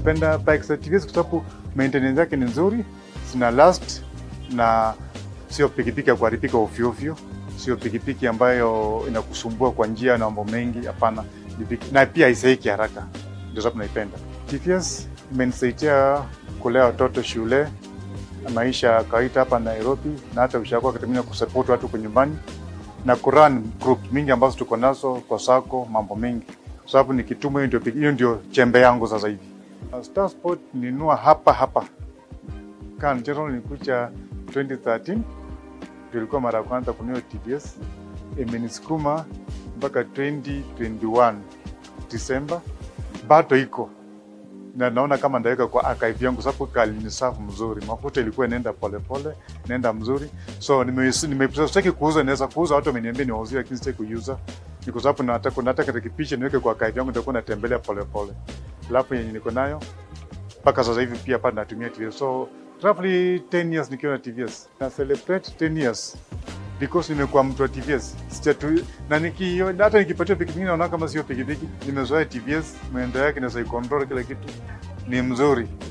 napenda bikes za TVS kwa sababu maintenance yake ni nzuri, zina last na sio pikipiki ya kuharibika ovyo ovyo, sio pikipiki ambayo inakusumbua kwa njia na mambo mengi. Hapana, ni piki- na pia haizeeki haraka, ndio sababu naipenda. TVS imenisaidia kulea watoto shule, maisha ya kawaida hapa Nairobi, na hata ushago wakati mwingine kusupport watu kwa nyumbani na kurun group mingi ambazo tuko nazo kwa sako, mambo mengi, kwa sababu nikituma, hiyo ndio piki- hiyo ndio chembe yangu sasa hivi. Uh, Star Sport ninunua hapa hapa kan general nilikuja 2013 ndio ilikuwa mara ya kwanza kununua TVS, imenisukuma mpaka 2021 Disemba, bado iko na naona kama ndaweka kwa archive yangu, sababu kalinisafu mzuri, mafuta ilikuwa inaenda polepole, inaenda mzuri, so nime- nime- sitaki kuuza, naweza kuuza, watu wameniambia niwauzie, lakini sitaki kuiuza, ni kwa sababu nataka nataka nikipisha niweke kwa archive yangu, nitakuwa natembelea polepole, alafu yenye niko nayo mpaka sasa hivi pia hapa natumia TVS, so roughly 10 years nikiwa na TVS na celebrate 10 years because nimekuwa mtu wa TVS sijatu na niki hata nikipatia pikipiki naona kama sio pikipiki, nimezoea TVS, mwendo yake na control kila kitu ni mzuri.